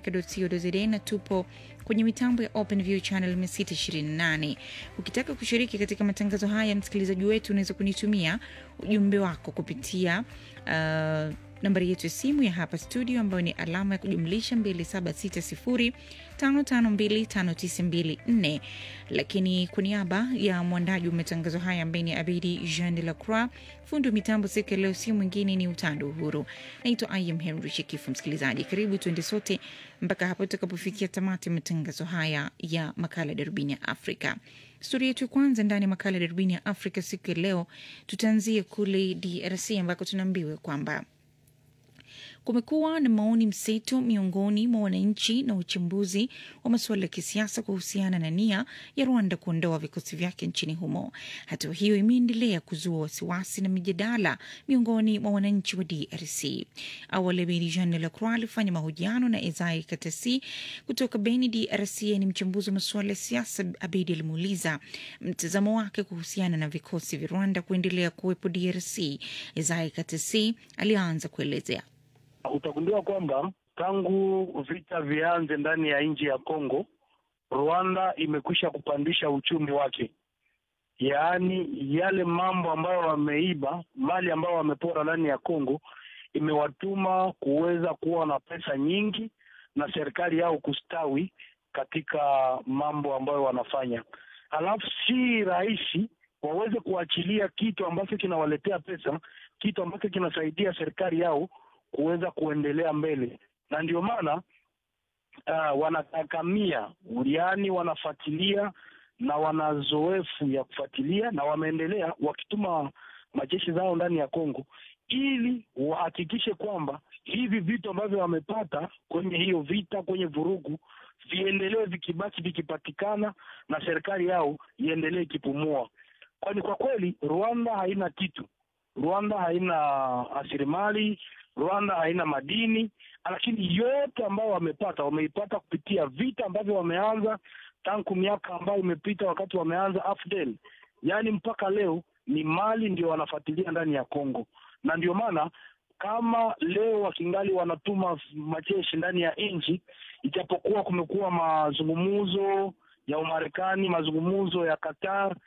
africa.co.za na tupo kwenye mitambo ya OpenView channel 628. Ukitaka kushiriki katika matangazo haya, msikilizaji wetu, unaweza kunitumia ujumbe wako kupitia uh, nambari yetu ya simu ya hapa studio ambayo ni alama ya kujumlisha 276055259254. Lakini kwa niaba ya mwandaji wa matangazo haya ambaye ni Abidi Jean de la Croix, fundi wa mitambo siku ya leo si mwingine ni Utando Uhuru. Naitwa Im Henry Shekifu. Msikilizaji, karibu tuende sote mpaka hapo tutakapofikia tamati ya matangazo haya ya makala Darubini ya Afrika. Stori yetu ya kwanza ndani ya makala Darubini ya Afrika siku ya leo, tutaanzia kule DRC ambako tunaambiwa kwamba kumekuwa na maoni mseto miongoni mwa wananchi na uchambuzi wa masuala ya kisiasa kuhusiana na nia ya Rwanda kuondoa vikosi vyake nchini humo. Hatua hiyo imeendelea kuzua wasiwasi na mijadala miongoni mwa wananchi wa DRC. Awali Abedi Jean Lacroix alifanya mahojiano na Ezai Katasi kutoka Beni, DRC. Ni mchambuzi wa masuala ya siasa. Abedi alimuuliza mtazamo wake kuhusiana na vikosi vya Rwanda kuendelea kuwepo DRC. Ezai Katasi alianza kuelezea. Utagundua kwamba tangu vita vianze ndani ya nchi ya Kongo, Rwanda imekwisha kupandisha uchumi wake, yaani yale mambo ambayo wameiba, mali ambayo wamepora ndani ya Kongo imewatuma kuweza kuwa na pesa nyingi na serikali yao kustawi katika mambo ambayo wanafanya. Halafu si rahisi waweze kuachilia kitu ambacho kinawaletea pesa, kitu ambacho kinasaidia serikali yao kuweza kuendelea mbele, na ndio maana uh, wanatakamia, yaani wanafuatilia na wana zoefu ya kufuatilia, na wameendelea wakituma majeshi zao ndani ya Kongo ili wahakikishe kwamba hivi vitu ambavyo wamepata kwenye hiyo vita, kwenye vurugu, viendelee vikibaki vikipatikana, na serikali yao iendelee ikipumua, kwani kwa kweli Rwanda haina kitu. Rwanda haina rasilimali Rwanda haina madini, lakini yote ambayo wamepata wameipata kupitia vita ambavyo wameanza tangu miaka ambayo imepita, wakati wameanza AFDL, yaani mpaka leo ni mali ndio wanafuatilia ndani ya Kongo, na ndio maana kama leo wakingali wanatuma majeshi ndani ya nchi, ijapokuwa kumekuwa mazungumzo ya Umarekani, mazungumzo ya Qatar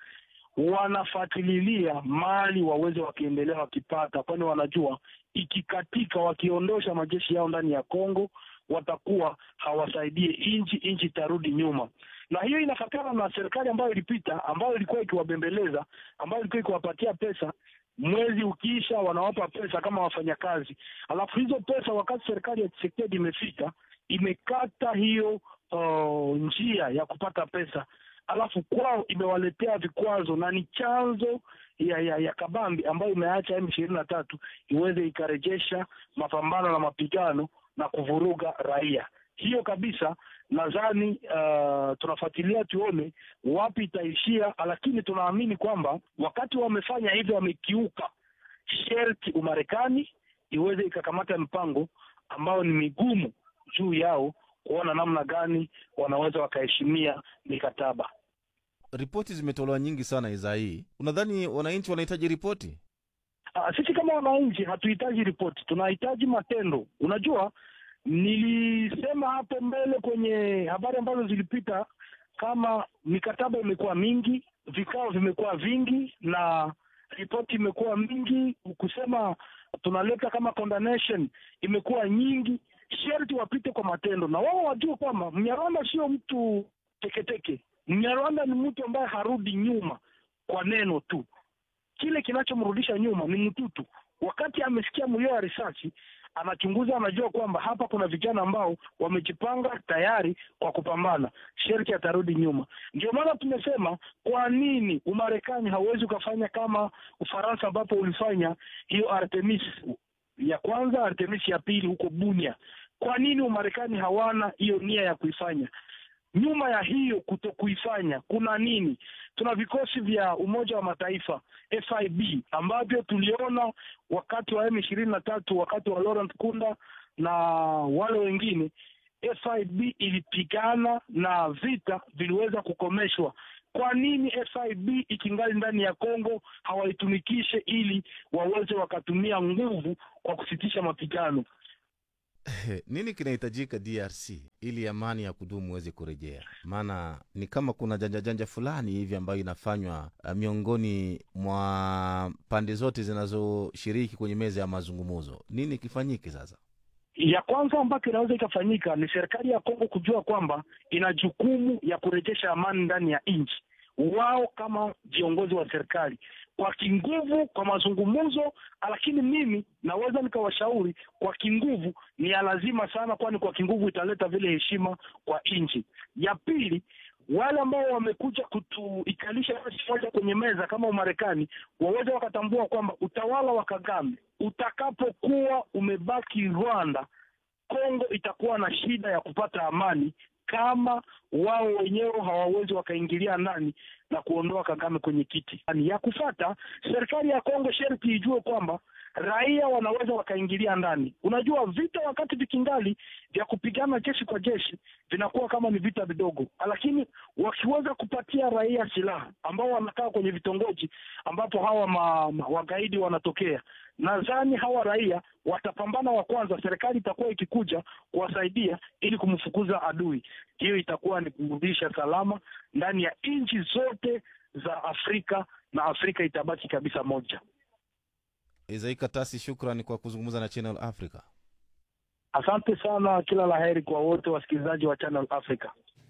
wanafuatililia mali waweze wakiendelea wakipata, kwani wanajua ikikatika, wakiondosha majeshi yao ndani ya Kongo watakuwa hawasaidie nchi, nchi itarudi nyuma. Na hiyo inafatana na serikali ambayo ilipita, ambayo ilikuwa ikiwabembeleza, ambayo ilikuwa ikiwapatia pesa mwezi ukiisha wanawapa pesa kama wafanyakazi, alafu hizo pesa wakati serikali ya Tshisekedi imefika imekata hiyo uh, njia ya kupata pesa alafu kwao imewaletea vikwazo na ni chanzo ya ya, ya kabambi ambayo imeacha M ishirini na tatu iweze ikarejesha mapambano na mapigano na kuvuruga raia. Hiyo kabisa nadhani uh, tunafuatilia tuone wapi itaishia, lakini tunaamini kwamba wakati wamefanya hivyo, wamekiuka sherti Umarekani iweze ikakamata mpango ambao ni migumu juu yao kuona namna gani wanaweza wakaheshimia mikataba. Ripoti zimetolewa nyingi sana iza hii, unadhani wananchi wanahitaji ripoti? Uh, sisi kama wananchi hatuhitaji ripoti, tunahitaji matendo. Unajua, nilisema hapo mbele kwenye habari ambazo zilipita, kama mikataba imekuwa mingi, vikao vimekuwa vingi na ripoti imekuwa mingi, kusema tunaleta kama condemnation imekuwa nyingi, sherti wapite kwa matendo, na wao wajue kwamba Mnyarwanda sio mtu teketeke. Mnyarwanda ni mtu ambaye harudi nyuma kwa neno tu. Kile kinachomrudisha nyuma ni mtutu. Wakati amesikia mlio wa risasi, anachunguza, anajua kwamba hapa kuna vijana ambao wamejipanga tayari kwa kupambana, sherti atarudi nyuma. Ndio maana tumesema, kwa nini Umarekani hauwezi ukafanya kama Ufaransa ambapo ulifanya hiyo Artemis ya kwanza, Artemis ya pili huko Bunia. Kwa nini Umarekani hawana hiyo nia ya kuifanya? Nyuma ya hiyo kuto kuifanya kuna nini? Tuna vikosi vya Umoja wa Mataifa FIB ambavyo tuliona wakati wa M ishirini na tatu, wakati wa Laurent Kunda na wale wengine, FIB ilipigana na vita viliweza kukomeshwa. Kwa nini FIB ikingali ndani ya Kongo hawaitumikishe ili waweze wakatumia nguvu kwa kusitisha mapigano? Nini kinahitajika DRC ili amani ya kudumu iweze kurejea? Maana ni kama kuna janja janja fulani hivi ambayo inafanywa uh, miongoni mwa pande zote zinazoshiriki kwenye meza ya mazungumzo. Nini kifanyike sasa? ya kwanza ambayo inaweza ikafanyika ni serikali ya Kongo kujua kwamba ina jukumu ya kurejesha amani ndani ya nchi. Wao kama viongozi wa serikali kwa kinguvu, kwa mazungumzo, lakini mimi naweza nikawashauri kwa kinguvu ni ya lazima sana, kwani kwa kinguvu italeta vile heshima kwa nchi. Ya pili wale ambao wamekuja kutuikalisha nchi moja kwenye meza kama Umarekani waweze wakatambua kwamba utawala wa Kagame utakapokuwa umebaki Rwanda, Kongo itakuwa na shida ya kupata amani kama wao wenyewe hawawezi wakaingilia ndani na kuondoa Kagame kwenye kiti. Ya kufata serikali ya Kongo sharti ijue kwamba raia wanaweza wakaingilia ndani. Unajua, vita wakati vikingali vya kupigana jeshi kwa jeshi vinakuwa kama ni vita vidogo, lakini wakiweza kupatia raia silaha ambao wanakaa kwenye vitongoji ambapo hawa ma, ma, wagaidi wanatokea, nadhani hawa raia watapambana wa kwanza. Serikali itakuwa ikikuja kuwasaidia ili kumfukuza adui. Hiyo itakuwa ni kurudisha salama ndani ya nchi zote za Afrika na Afrika itabaki kabisa moja. Izai Katasi, shukrani kwa kuzungumza na Channel Africa. Asante sana, kila la heri kwa wote wasikilizaji wa Channel Africa.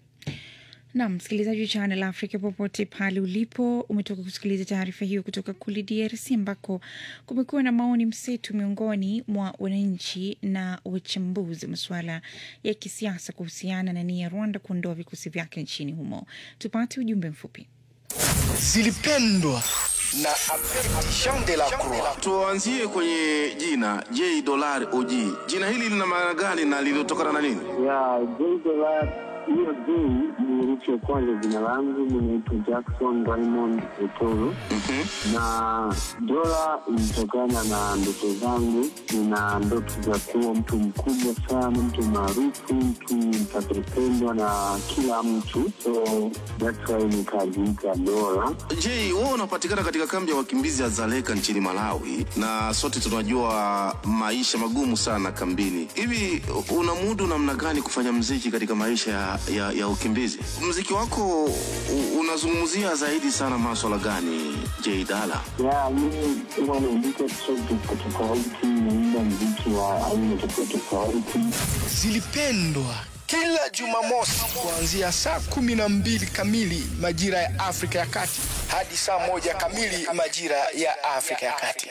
Nam msikilizaji wa Channel Africa popote pale ulipo, umetoka kusikiliza taarifa hiyo kutoka kule DRC ambako kumekuwa na maoni mseto miongoni mwa wananchi na wachambuzi wa masuala ya kisiasa kuhusiana na nia ya Rwanda kuondoa vikosi vyake nchini humo. Tupate ujumbe mfupi. zilipendwa na Jean de la Croix. Tuanzie kwenye jina J dollar OG. Jina hili lina maana gani na lilitokana na nini? ya J-Dollar, hiyo J ni herufi ya kwanza jina langu, ninaitwa Jackson Raymond Otoro na dola ilitokana na ndoto zangu. Nina ndoto za kuwa mtu mkubwa sana, mtu maarufu, mtu mtakapendwa na kila mtu, so that's why nikajiita dola. J, wewe unapatikana katika kambi ya wakimbizi ya Zaleka nchini Malawi, na sote tunajua maisha magumu sana kambini. Hivi unamudu namna gani kufanya mziki katika maisha ya, ya, ya ukimbizi? Mziki wako u- unazungumzia zaidi sana maswala gani, J Dala? ya mimi huwa naandika track tofauti tofauti, naimba mziki wa aina tofauti tofauti. Zilipendwa kila Jumamosi kuanzia saa kumi na mbili kamili majira ya Afrika ya Kati hadi saa moja kamili majira ya Afrika ya Kati.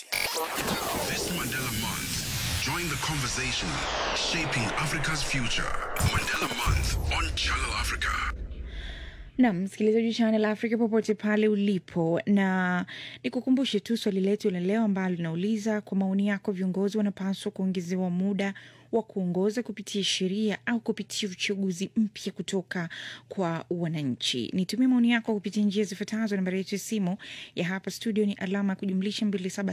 This Mandela Month, join the conversation shaping Africa's future. Mandela Month on Channel Africa. Nam msikilizaji wa Channel Africa popote pale ulipo, na nikukumbushe tu swali letu la leo ambalo linauliza kwa maoni yako, viongozi wanapaswa kuongezewa muda wa kuongoza kupitia sheria au kupitia uchaguzi mpya kutoka kwa wananchi? Nitumie maoni yako kupitia njia zifuatazo. Nambari yetu ya simu ya hapa studio ni alama ya kujumlisha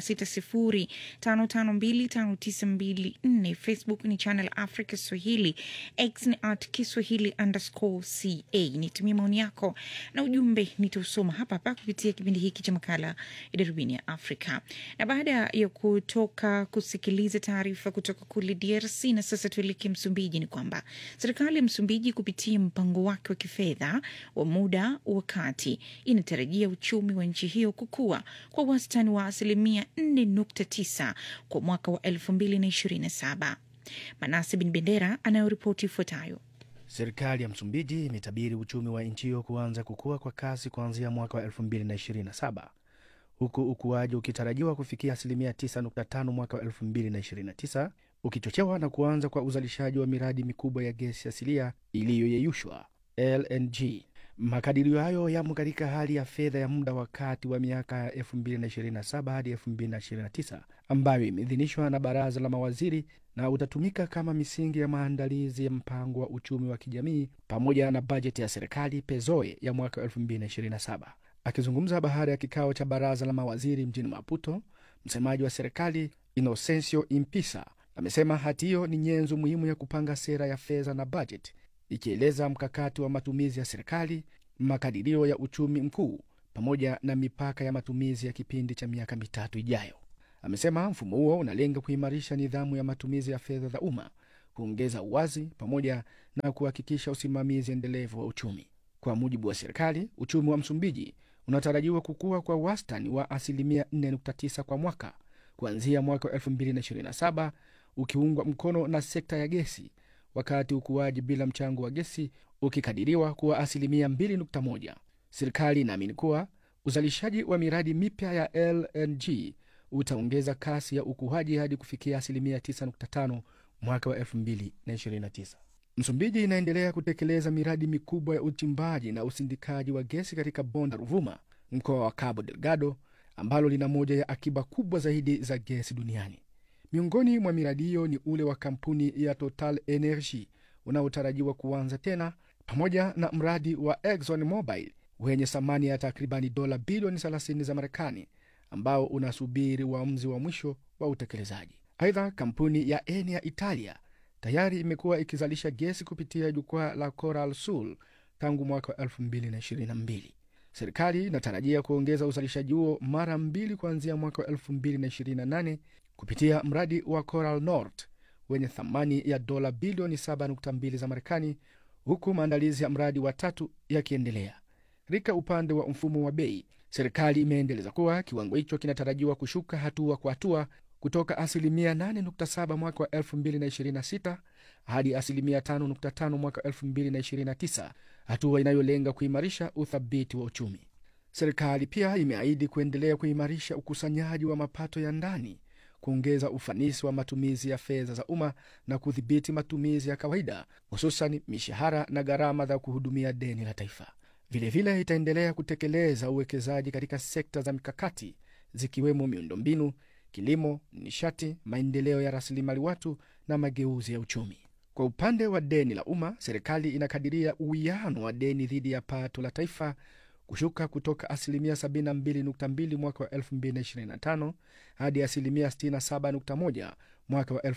276055259254. Facebook ni Channel Africa Swahili, X ni at Kiswahili underscore ca. Nitumie maoni yako na ujumbe nitausoma hapa hapa kupitia kipindi hiki cha makala ya darubini ya Afrika. Na baada ya kutoka kusikiliza taarifa kutoka kule DRC, na sasa tuelekee Msumbiji, ni kwamba serikali ya Msumbiji kupitia mpango wake wa kifedha wa muda wa kati inatarajia uchumi wa nchi hiyo kukua kwa wastani wa asilimia 4.9 kwa mwaka wa 2027. Manase Bin Bendera anayoripoti ifuatayo. Serikali ya Msumbiji imetabiri uchumi wa nchi hiyo kuanza kukua kwa kasi kuanzia mwaka wa 2027 huku ukuaji ukitarajiwa kufikia asilimia 9.5 mwaka wa 2029 ukichochewa na kuanza kwa uzalishaji wa miradi mikubwa ya gesi asilia iliyoyeyushwa LNG. Makadirio hayo yamo katika hali ya fedha ya muda wa kati wa miaka ya 2027 hadi 2029 ambayo imeidhinishwa na baraza la mawaziri na utatumika kama misingi ya maandalizi ya mpango wa uchumi wa kijamii pamoja na bajeti ya serikali pezoe ya mwaka 2027. Akizungumza baada ya kikao cha baraza la mawaziri mjini Maputo, msemaji wa serikali Inocencio Impisa amesema hati hiyo ni nyenzo muhimu ya kupanga sera ya fedha na bajeti, ikieleza mkakati wa matumizi ya serikali, makadirio ya uchumi mkuu pamoja na mipaka ya matumizi ya kipindi cha miaka mitatu ijayo. Amesema mfumo huo unalenga kuimarisha nidhamu ya matumizi ya fedha za umma, kuongeza uwazi pamoja na kuhakikisha usimamizi endelevu wa uchumi. Kwa mujibu wa serikali, uchumi wa Msumbiji unatarajiwa kukua kwa wastani wa asilimia 4.9 kwa mwaka kuanzia mwaka wa 2027 ukiungwa mkono na sekta ya gesi, wakati ukuaji bila mchango wa gesi ukikadiriwa kuwa asilimia 2.1. Serikali inaamini kuwa uzalishaji wa miradi mipya ya LNG utaongeza kasi ya ukuaji hadi kufikia asilimia 9.5 mwaka wa 2029. Msumbiji inaendelea kutekeleza miradi mikubwa ya uchimbaji na usindikaji wa gesi katika bonde la Ruvuma, mkoa wa Cabo Delgado, ambalo lina moja ya akiba kubwa zaidi za gesi duniani. Miongoni mwa miradi hiyo ni ule wa kampuni ya Total Energy unaotarajiwa kuanza tena, pamoja na mradi wa Exxon Mobil wenye thamani ya takribani dola bilioni 30 za Marekani ambao unasubiri uamuzi wa mwisho wa utekelezaji. Aidha, kampuni ya Eni ya Italia tayari imekuwa ikizalisha gesi kupitia jukwaa la Coral Sul tangu mwaka wa 2022. Serikali inatarajia kuongeza uzalishaji huo mara mbili kuanzia mwaka wa 2028 kupitia mradi wa Coral North wenye thamani ya dola bilioni 7.2 za Marekani, huku maandalizi ya mradi wa tatu yakiendelea. Katika upande wa mfumo wa bei, serikali imeendeleza kuwa kiwango hicho kinatarajiwa kushuka hatua kwa hatua kutoka asilimia 8.7 mwaka wa 2026 hadi asilimia 5.5 mwaka wa 2029, hatua inayolenga kuimarisha uthabiti wa uchumi. Serikali pia imeahidi kuendelea kuimarisha ukusanyaji wa mapato ya ndani, kuongeza ufanisi wa matumizi ya fedha za umma na kudhibiti matumizi ya kawaida, hususan mishahara na gharama za kuhudumia deni la taifa. Vilevile vile itaendelea kutekeleza uwekezaji katika sekta za mikakati zikiwemo miundombinu, kilimo, nishati, maendeleo ya rasilimali watu na mageuzi ya uchumi. Kwa upande wa deni la umma, serikali inakadiria uwiano wa deni dhidi ya pato la taifa kushuka kutoka asilimia 72.2 mwaka wa 2025 hadi asilimia 67.1 mwaka wa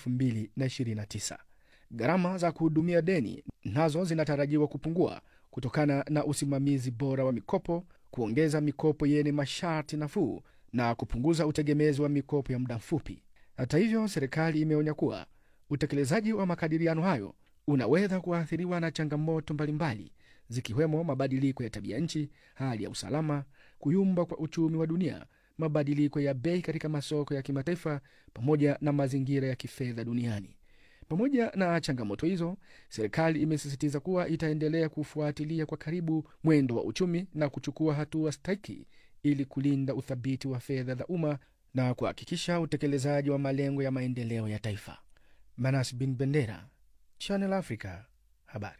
2029. Gharama za kuhudumia deni nazo zinatarajiwa kupungua kutokana na usimamizi bora wa mikopo, kuongeza mikopo yenye masharti nafuu na kupunguza utegemezi wa mikopo ya muda mfupi. Hata hivyo, serikali imeonya kuwa utekelezaji wa makadiriano hayo unaweza kuathiriwa na changamoto mbalimbali zikiwemo mabadiliko ya tabia nchi, hali ya usalama, kuyumba kwa uchumi wa dunia, mabadiliko ya bei katika masoko ya kimataifa, pamoja na mazingira ya kifedha duniani. Pamoja na changamoto hizo, serikali imesisitiza kuwa itaendelea kufuatilia kwa karibu mwendo wa uchumi na kuchukua hatua stahiki ili kulinda uthabiti wa fedha za umma na kuhakikisha utekelezaji wa malengo ya maendeleo ya taifa. Manas Bin Bendera, Channel Africa, habari.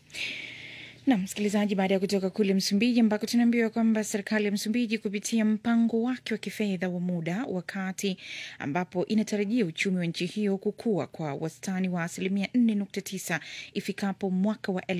na msikilizaji, baada ya kutoka kule Msumbiji ambako tunaambiwa kwamba serikali ya Msumbiji kupitia mpango wake wa kifedha wa muda wakati ambapo inatarajia uchumi wa nchi hiyo kukua kwa wastani wa asilimia 4.9 ifikapo mwaka wa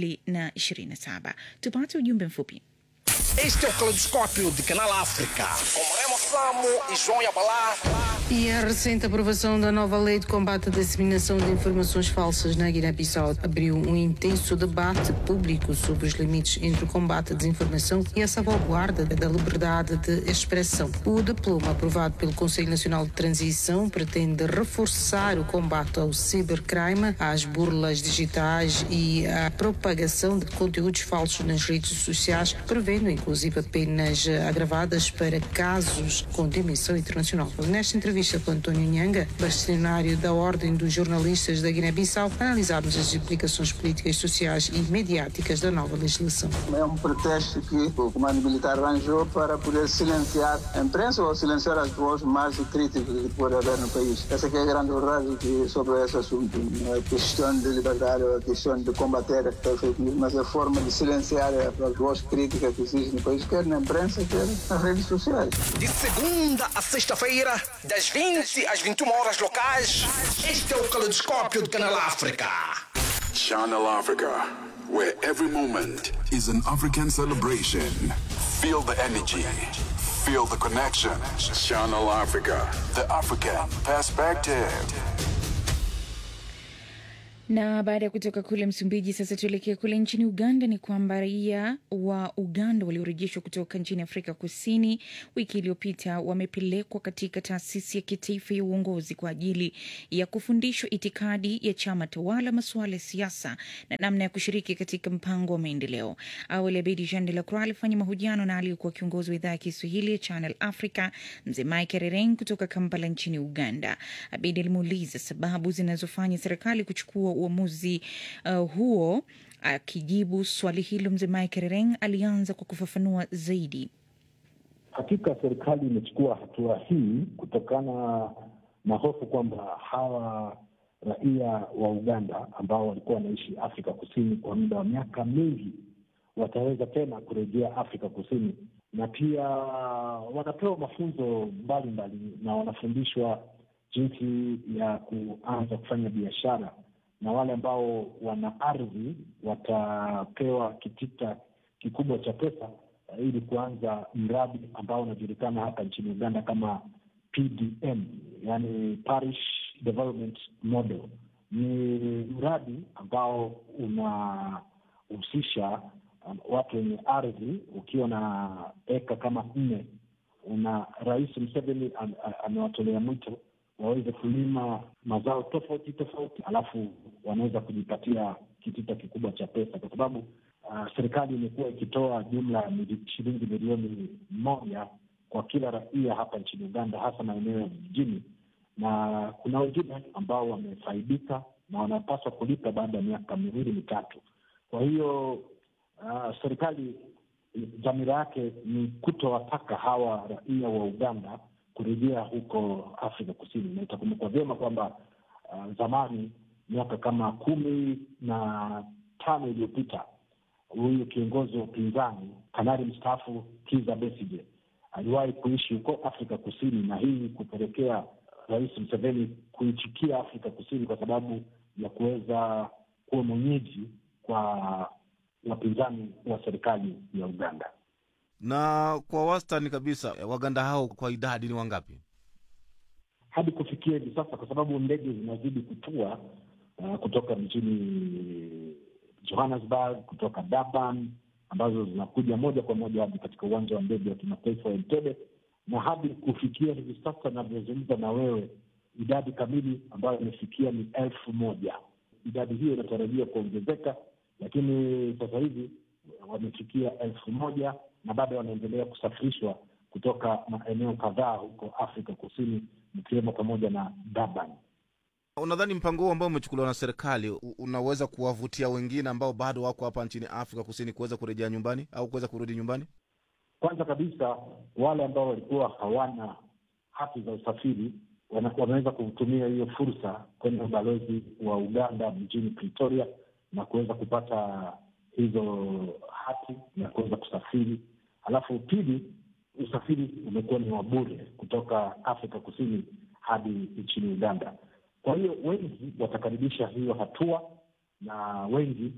2027. Tupate ujumbe mfupi. Este é o Caleidoscópio de Canal África. Com Remo Samo e João Yabalá. E a recente aprovação da nova lei de combate à disseminação de informações falsas na Guiné-Bissau abriu um intenso debate público sobre os limites entre o combate à desinformação e a salvaguarda da liberdade de expressão. O diploma aprovado pelo Conselho Nacional de Transição pretende reforçar o combate ao cibercrime, às burlas digitais e à propagação de conteúdos falsos nas redes sociais, prevendo inclusive penas agravadas para casos com dimensão internacional. Nesta entrevista com António Nhanga, bastonário da Ordem dos Jornalistas da Guiné-Bissau, analisámos as implicações políticas, sociais e mediáticas da nova legislação. É um pretexto que o comando militar arranjou para poder silenciar a imprensa ou silenciar as vozes mais críticas que pode haver no país. Essa que é a grande verdade que sobre esse assunto. Não é questão de liberdade, é questão de combater a fake news, mas a forma de silenciar as vozes críticas que existem no país, quer na imprensa, quer nas redes sociais. De segunda a sexta-feira, das 20 às 21 horas locais. Este é o Caleidoscópio de Canal África. Channel Africa, where every moment is an African celebration. Feel the energy, feel the connection. Channel Africa, the African perspective. Na baada ya kutoka kule Msumbiji, sasa tuelekee kule nchini Uganda. Ni kwamba raia wa Uganda waliorejeshwa kutoka nchini Afrika Kusini wiki iliyopita wamepelekwa katika taasisi ya kitaifa ya uongozi kwa ajili ya kufundishwa itikadi ya chama tawala, masuala ya siasa na namna ya kushiriki katika mpango wa maendeleo. Awali Abedi Jean de la Croix alifanya mahojiano na aliyekuwa kiongozi wa idhaa ya Kiswahili ya Channel Africa, mzee Mike Rereng kutoka Kampala nchini Uganda. Abedi alimuuliza sababu zinazofanya serikali kuchukua uamuzi uh, huo. Akijibu swali hilo, mzee Mike Rereng alianza kwa kufafanua zaidi. Hakika serikali imechukua hatua hii kutokana na hofu kwamba hawa raia wa Uganda ambao walikuwa wanaishi Afrika Kusini kwa muda wa miaka mingi wataweza tena kurejea Afrika Kusini, na pia wanapewa mafunzo mbalimbali na wanafundishwa jinsi ya kuanza kufanya biashara, na wale ambao wana ardhi watapewa kitita kikubwa cha pesa ili kuanza mradi ambao unajulikana hapa nchini Uganda kama PDM, yani Parish Development Model. Ni mradi ambao unahusisha um, watu wenye ardhi. Ukiwa na eka kama nne, una Rais Museveni am- a- amewatolea mwito waweze kulima mazao tofauti tofauti, alafu wanaweza kujipatia kitita kikubwa cha pesa, kwa sababu uh, serikali imekuwa ikitoa jumla ya mili- shilingi milioni moja kwa kila raia hapa nchini Uganda, hasa maeneo ya vijijini, na kuna wengine ambao wamefaidika na wanapaswa kulipa baada ya miaka miwili mitatu. Kwa hiyo uh, serikali dhamira yake ni kutowataka hawa raia wa Uganda kurejea huko Afrika Kusini, na itakumbukwa vyema kwamba uh, zamani miaka kama kumi na tano iliyopita huyu kiongozi wa upinzani kanali mstaafu Kizza Besigye aliwahi kuishi huko Afrika Kusini, na hii kupelekea Rais Museveni kuichukia Afrika Kusini kwa sababu ya kuweza kuwa mwenyeji kwa wapinzani wa serikali ya Uganda. Na kwa wastani kabisa Waganda hao kwa idadi ni wangapi? hadi kufikia hivi sasa, kwa sababu ndege zinazidi kutua uh, kutoka mjini Johannesburg, kutoka Durban, ambazo zinakuja moja kwa moja hadi katika uwanja wa ndege wa kimataifa wa Entebbe, na hadi kufikia hivi sasa navyozungumza na wewe, idadi kamili ambayo imefikia ni elfu moja. Idadi hiyo inatarajia kuongezeka, lakini sasa hivi wamefikia elfu moja na bado wanaendelea kusafirishwa kutoka maeneo kadhaa huko Afrika Kusini, ikiwemo pamoja na Durban. Unadhani mpango huu ambao umechukuliwa na serikali u- unaweza kuwavutia wengine ambao bado wako hapa nchini Afrika Kusini kuweza kurejea nyumbani au kuweza kurudi nyumbani? Kwanza kabisa wale ambao walikuwa hawana hati za usafiri wana- wanaweza kutumia hiyo fursa kwenda ubalozi wa Uganda mjini Pretoria na kuweza kupata hizo hati na kuweza kusafiri. Alafu pili, usafiri umekuwa ni wa bure kutoka Afrika Kusini hadi nchini Uganda. Kwa hiyo wengi watakaribisha hiyo hatua na wengi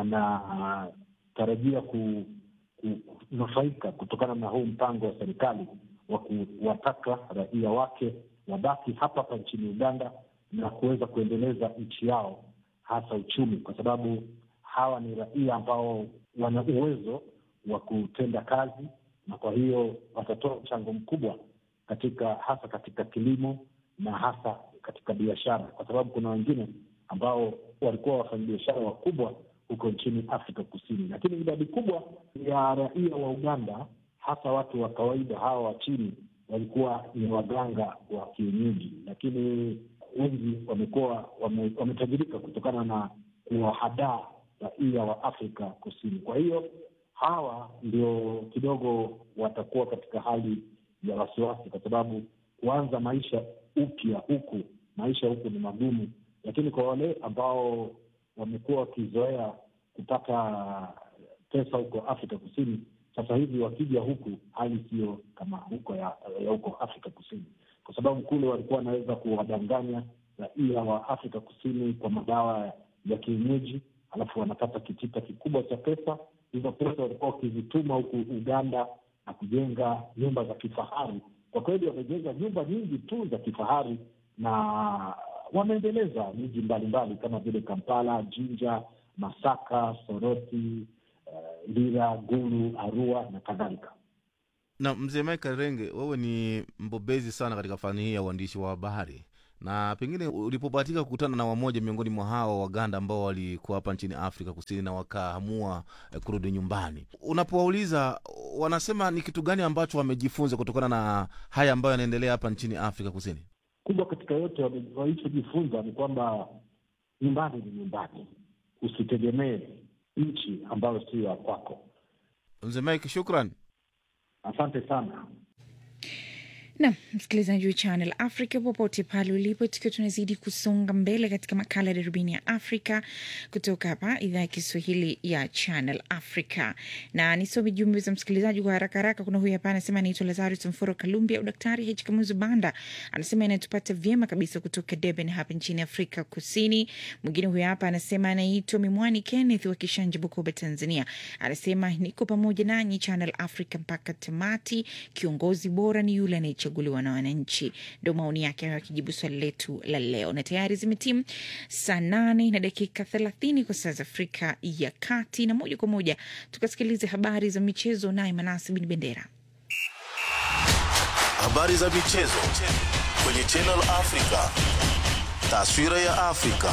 wanatarajia ku kunufaika kutokana na huu mpango wa serikali wa kuwataka raia wake wabaki hapa hapa nchini Uganda na kuweza kuendeleza nchi yao, hasa uchumi, kwa sababu hawa ni raia ambao wana uwezo wa kutenda kazi, na kwa hiyo watatoa mchango mkubwa katika hasa katika kilimo na hasa katika biashara, kwa sababu kuna wengine ambao walikuwa wafanyabiashara wakubwa huko nchini Afrika Kusini, lakini idadi kubwa ya raia wa Uganda, hasa watu wa kawaida hawa wa chini, walikuwa ni waganga wa kienyeji, lakini wengi wamekuwa wame, wametajirika kutokana na kuwahadaa raia wa Afrika Kusini. Kwa hiyo hawa ndio kidogo watakuwa katika hali ya wasiwasi, kwa sababu kuanza maisha upya huku, maisha huku ni magumu, lakini kwa wale ambao wamekuwa wakizoea kupata pesa huko Afrika Kusini, sasa hivi wakija huku hali siyo kama huko ya, ya huko Afrika Kusini, kwa sababu kule walikuwa wanaweza kuwadanganya raia wa Afrika Kusini kwa madawa ya kienyeji, alafu wanapata kitita kikubwa cha pesa. Hizo pesa walikuwa wakizituma huku Uganda na kujenga nyumba za kifahari. Kwa kweli wamejenga nyumba nyingi tu za kifahari na wameendeleza miji mbalimbali kama vile Kampala, Jinja, Masaka, Soroti, uh, Lira, Gulu, Arua na kadhalika. na mzee Michael Renge, wewe ni mbobezi sana katika fani hii ya uandishi wa habari, na pengine ulipobahatika kukutana na wamoja miongoni mwa hawa Waganda ambao walikuwa hapa nchini Afrika Kusini na wakaamua eh, kurudi nyumbani, unapowauliza wanasema ni kitu gani ambacho wamejifunza kutokana na haya ambayo yanaendelea hapa nchini Afrika Kusini? Kubwa katika yote wame- walichojifunza ni kwamba nyumbani ni nyumbani, usitegemee nchi ambayo sio ya kwako. Mzee Mike, shukran. Asante sana. Nam msikilizaji wa Channel Africa popote pale ulipo, tukiwa tunazidi kusonga mbele katika makala ya darubini ya Afrika kutoka hapa idhaa ya Kiswahili ya Channel Africa, na nisome jumbe za msikilizaji kwa haraka haraka. Kuna huyu hapa anasema anaitwa Lazarus Mforo Kalumbi au Daktari H Kamuzu Banda, anasema inatupata vyema kabisa kutoka Durban hapa nchini Afrika Kusini. Mwingine huyu hapa anasema anaitwa Mimwani Kenneth wa Kishanja, Bukoba, Tanzania, anasema niko pamoja nanyi Channel Africa mpaka tamati. Kiongozi bora ni yule anayechaguliwa na wananchi. Ndo maoni yake hayo akijibu swali letu la leo, na tayari zimetimu saa nane na dakika thelathini kwa saa za Afrika ya Kati, na moja kwa moja tukasikilize habari za michezo, naye Manasi Bin Bendera. Habari za michezo kwenye Channel Africa. Taswira ya Afrika.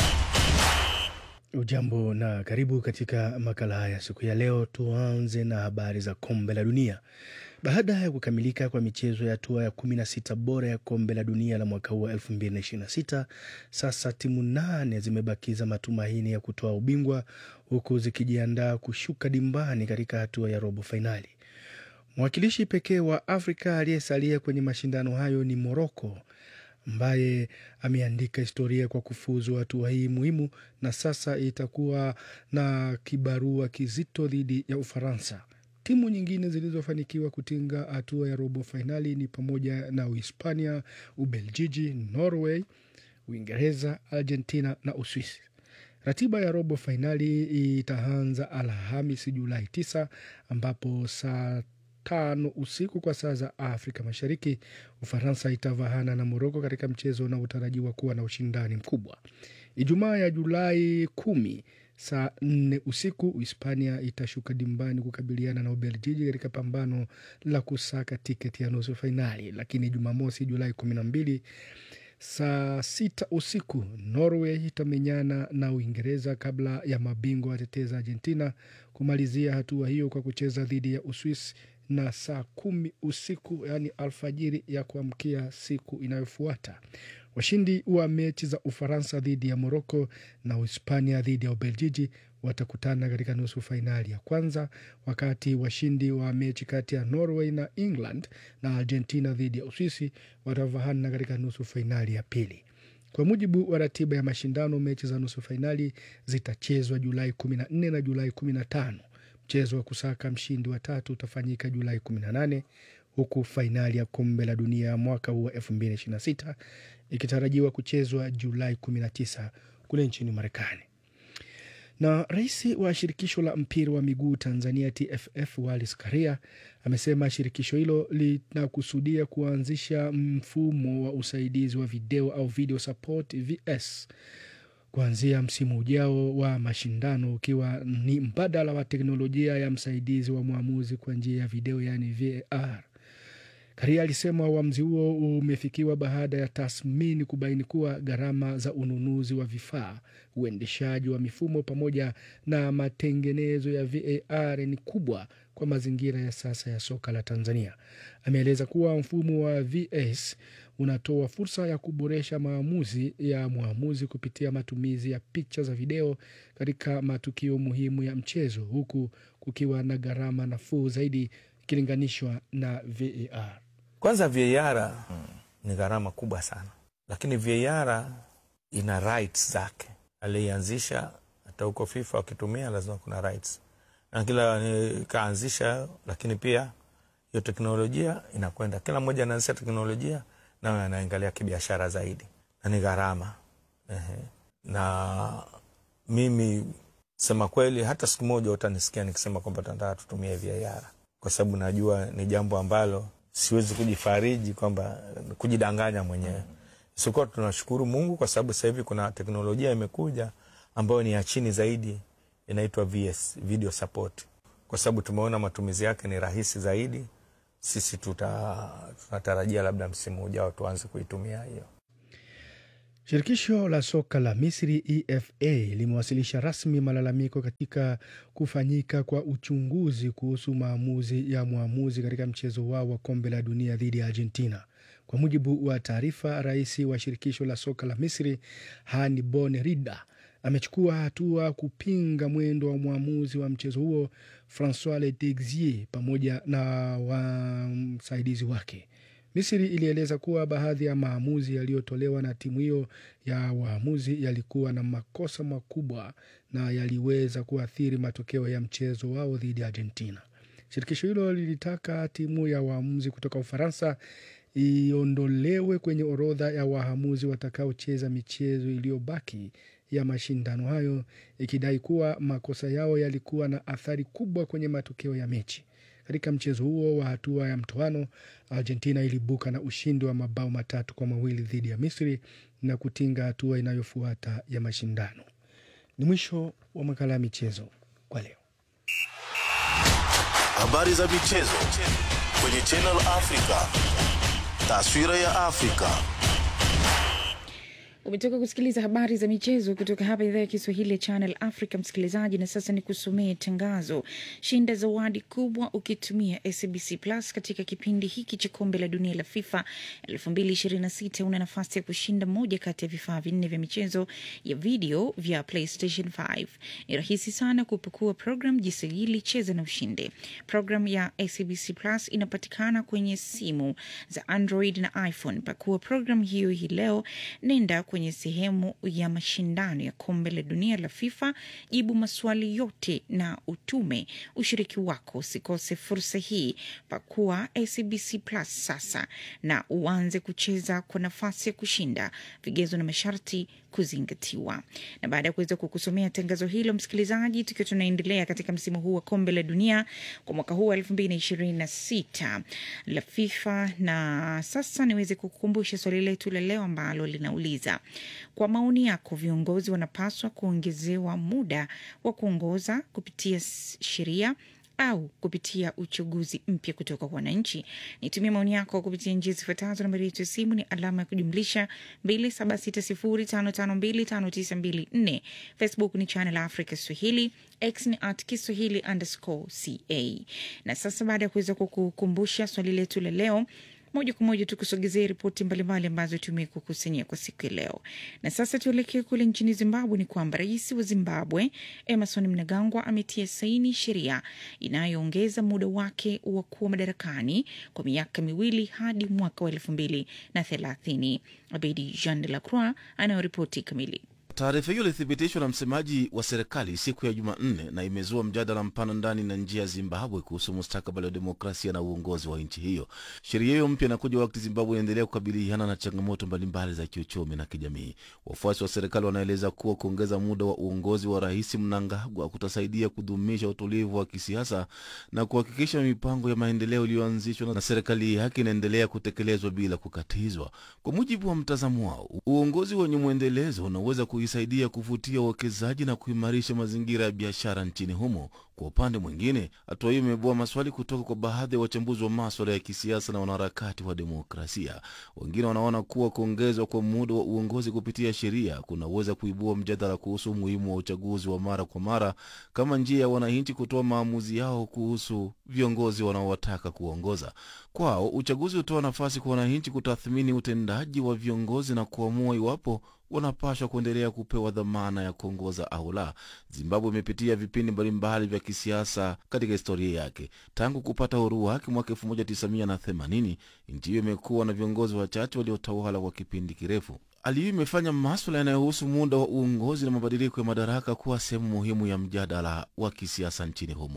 Ujambo na karibu katika makala haya siku ya leo. Tuanze na habari za kombe la dunia. Baada ya kukamilika kwa michezo ya hatua ya 16 bora ya kombe la dunia la mwaka huu wa 2026, sasa timu nane zimebakiza matumaini ya kutoa ubingwa huku zikijiandaa kushuka dimbani katika hatua ya robo fainali. Mwakilishi pekee wa Afrika aliyesalia kwenye mashindano hayo ni Moroko ambaye ameandika historia kwa kufuzu hatua hii muhimu, na sasa itakuwa na kibarua kizito dhidi ya Ufaransa. Timu nyingine zilizofanikiwa kutinga hatua ya robo fainali ni pamoja na Uhispania, Ubeljiji, Norway, Uingereza, Argentina na Uswisi. Ratiba ya robo fainali itaanza Alhamisi Julai 9 ambapo saa tano usiku kwa saa za Afrika Mashariki, Ufaransa itavahana na Moroko katika mchezo unaotarajiwa kuwa na ushindani mkubwa. Ijumaa ya Julai kumi saa nne usiku Uhispania itashuka dimbani kukabiliana na Ubeljiji katika pambano la kusaka tiketi ya nusu fainali. Lakini Jumamosi Julai kumi na mbili saa sita usiku Norway itamenyana na Uingereza kabla ya mabingwa watetezi Argentina kumalizia hatua hiyo kwa kucheza dhidi ya Uswisi na saa kumi usiku yaani alfajiri ya kuamkia siku inayofuata. Washindi wa mechi za Ufaransa dhidi ya Moroko na Uhispania dhidi ya Ubeljiji watakutana katika nusu fainali ya kwanza, wakati washindi wa mechi kati ya Norway na England na Argentina dhidi ya Uswisi watavahana katika nusu fainali ya pili. Kwa mujibu wa ratiba ya mashindano, mechi za nusu fainali zitachezwa Julai 14 na Julai 15. Mchezo wa kusaka mshindi wa tatu utafanyika Julai 18 huku fainali ya kombe la dunia ya mwaka huu wa 2026 ikitarajiwa kuchezwa Julai 19 kule nchini Marekani. Na rais wa shirikisho la mpira wa miguu Tanzania TFF Wallace Karia amesema shirikisho hilo linakusudia kuanzisha mfumo wa usaidizi wa video au video support VS kuanzia msimu ujao wa mashindano ukiwa ni mbadala wa teknolojia ya msaidizi wa mwamuzi kwa njia ya video yaani VAR. Karia alisema uamuzi huo umefikiwa baada ya tathmini kubaini kuwa gharama za ununuzi wa vifaa, uendeshaji wa mifumo pamoja na matengenezo ya VAR ni kubwa kwa mazingira ya sasa ya soka la Tanzania. Ameeleza kuwa mfumo wa VS unatoa fursa ya kuboresha maamuzi ya mwamuzi kupitia matumizi ya picha za video katika matukio muhimu ya mchezo, huku kukiwa na gharama nafuu zaidi ikilinganishwa na VAR. Kwanza VAR ni gharama kubwa sana, lakini VAR ina rights zake. Alianzisha hata huko FIFA wakitumia lazima kuna rights, na kila kaanzisha, lakini pia hiyo teknolojia inakwenda, kila mmoja anaanzisha teknolojia nayo anaangalia kibiashara zaidi, na ni gharama ehe. Na mimi sema kweli, hata siku moja utanisikia nikisema kwamba tunataka tutumie VAR kwa sababu najua ni jambo ambalo siwezi kujifariji kwamba kujidanganya mwenyewe Sikuwa tunashukuru Mungu kwa sababu sasa hivi kuna teknolojia imekuja ambayo ni ya chini zaidi, inaitwa VS, video support, kwa sababu tumeona matumizi yake ni rahisi zaidi. Sisi tuta, tunatarajia labda msimu ujao tuanze kuitumia hiyo. Shirikisho la soka la Misri EFA limewasilisha rasmi malalamiko katika kufanyika kwa uchunguzi kuhusu maamuzi ya mwamuzi katika mchezo wao wa kombe la dunia dhidi ya Argentina. Kwa mujibu wa taarifa, rais wa shirikisho la soka la Misri Hani Bon Rida amechukua hatua kupinga mwendo wa mwamuzi wa mchezo huo Francois Letexier pamoja na wasaidizi wake. Misri ilieleza kuwa baadhi ya maamuzi yaliyotolewa na timu hiyo ya waamuzi yalikuwa na makosa makubwa na yaliweza kuathiri matokeo ya mchezo wao dhidi ya Argentina. Shirikisho hilo lilitaka timu ya waamuzi kutoka Ufaransa iondolewe kwenye orodha ya waamuzi watakaocheza michezo iliyobaki ya mashindano hayo, ikidai kuwa makosa yao yalikuwa na athari kubwa kwenye matokeo ya mechi. Katika mchezo huo wa hatua ya mtoano, Argentina ilibuka na ushindi wa mabao matatu kwa mawili dhidi ya Misri na kutinga hatua inayofuata ya mashindano. Ni mwisho wa makala ya michezo kwa leo. Habari za michezo kwenye Channel Africa. Taswira ya Afrika. Umetoka kusikiliza habari za michezo kutoka hapa idhaa ya Kiswahili ya Channel Africa, msikilizaji. Na sasa ni kusomee tangazo. Shinda zawadi kubwa ukitumia SBC Plus katika kipindi hiki cha kombe la dunia la FIFA 2026. Una nafasi ya kushinda moja kati ya vifaa vinne vya michezo ya video vya PlayStation 5. Ni rahisi sana kupakua program, jisajili, cheza na ushinde. Program ya SBC Plus inapatikana kwenye simu za Android na iPhone. Pakua program hiyo hii leo, nenda kwenye sehemu ya mashindano ya kombe la dunia la FIFA, jibu maswali yote na utume ushiriki wako. Usikose fursa hii, pakua SBC Plus sasa na uanze kucheza kwa nafasi ya kushinda. Vigezo na masharti kuzingatiwa. Na baada ya kuweza kukusomea tangazo hilo, msikilizaji, tukiwa tunaendelea katika msimu huu wa kombe la dunia kwa mwaka huu wa elfu mbili na ishirini na sita la FIFA, na sasa niweze kukukumbusha swali letu la leo ambalo linauliza kwa maoni yako, viongozi wanapaswa kuongezewa muda wa kuongoza kupitia sheria au kupitia uchaguzi mpya kutoka kwa wananchi? Nitumie maoni yako kupitia njia zifuatazo. Nambari yetu ya simu ni alama ya kujumlisha 276055259254. Facebook ni Channel Africa Swahili, X ni at Kiswahili underscore ca. Na sasa baada ya kuweza kukukumbusha swali letu la leo moja kwa moja tukusogezea ripoti mbalimbali ambazo tumekukusanyia kwa siku ya leo. Na sasa tuelekee kule nchini Zimbabwe. Ni kwamba rais wa Zimbabwe Emerson Mnangagwa ametia saini sheria inayoongeza muda wake wa kuwa madarakani kwa miaka miwili hadi mwaka wa elfu mbili na thelathini. Abedi Jean de la Croix anayoripoti kamili. Taarifa hiyo ilithibitishwa na msemaji wa serikali siku ya Jumanne na imezua mjadala mpana ndani na nje ya Zimbabwe kuhusu mustakabali wa demokrasia na uongozi wa nchi hiyo. Sheria hiyo mpya inakuja wakati Zimbabwe inaendelea kukabiliana na changamoto mbalimbali za kiuchumi na kijamii. Wafuasi wa serikali wanaeleza kuwa kuongeza muda wa uongozi wa rais Mnangagwa kutasaidia kudumisha utulivu wa kisiasa na kuhakikisha mipango ya maendeleo iliyoanzishwa na serikali yake inaendelea kutekelezwa bila kukatizwa. Kwa mujibu wa mtazamo wao, uongozi wenye mwendelezo unaweza kuisaidia kuvutia uwekezaji na kuimarisha mazingira ya biashara nchini humo. Kwa upande mwingine, hatua hiyo imeibua maswali kutoka kwa baadhi ya wachambuzi wa maswala ya kisiasa na wanaharakati wa demokrasia. Wengine wanaona kuwa kuongezwa kwa muda wa uongozi kupitia sheria kunaweza kuibua mjadala kuhusu umuhimu wa uchaguzi wa mara kwa mara kama njia ya wananchi kutoa maamuzi yao kuhusu viongozi wanaowataka kuongoza. Kwao, uchaguzi hutoa nafasi kwa wananchi kutathmini utendaji wa viongozi na kuamua iwapo wanapashwa kuendelea kupewa dhamana ya kuongoza au la. Zimbabwe imepitia vipindi mbalimbali vya kisiasa katika historia yake. Tangu kupata uhuru wake mwaka 1980 nchi hiyo imekuwa na viongozi wachache waliotawala kwa kipindi kirefu. Hali hiyo imefanya maswala yanayohusu muda wa uongozi na mabadiliko ya madaraka kuwa sehemu muhimu ya mjadala wa kisiasa nchini humo.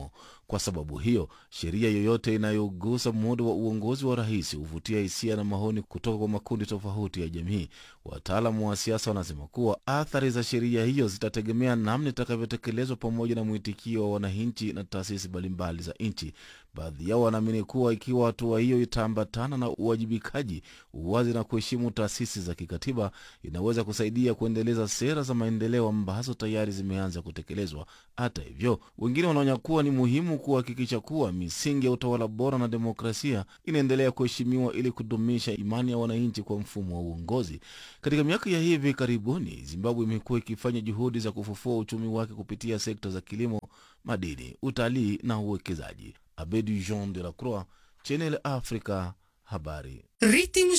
Kwa sababu hiyo, sheria yoyote inayogusa muundo wa uongozi wa rais huvutia hisia na maoni kutoka kwa makundi tofauti ya jamii. Wataalamu wa siasa wanasema kuwa athari za sheria hiyo zitategemea namna itakavyotekelezwa pamoja na mwitikio wa wananchi na taasisi mbalimbali za nchi. Baadhi yao wanaamini kuwa ikiwa hatua hiyo itaambatana na uwajibikaji, uwazi na kuheshimu taasisi za kikatiba, inaweza kusaidia kuendeleza sera za maendeleo ambazo tayari zimeanza kutekelezwa. Hata hivyo, wengine wanaonya kuwa ni muhimu kuhakikisha kuwa misingi ya utawala bora na demokrasia inaendelea kuheshimiwa ili kudumisha imani ya wananchi kwa mfumo wa uongozi. Katika miaka ya hivi karibuni, Zimbabwe imekuwa ikifanya juhudi za kufufua uchumi wake kupitia sekta za kilimo, madini, utalii na uwekezaji. Abedi Jean de la Croix, Channel Africa, habari. Ritmos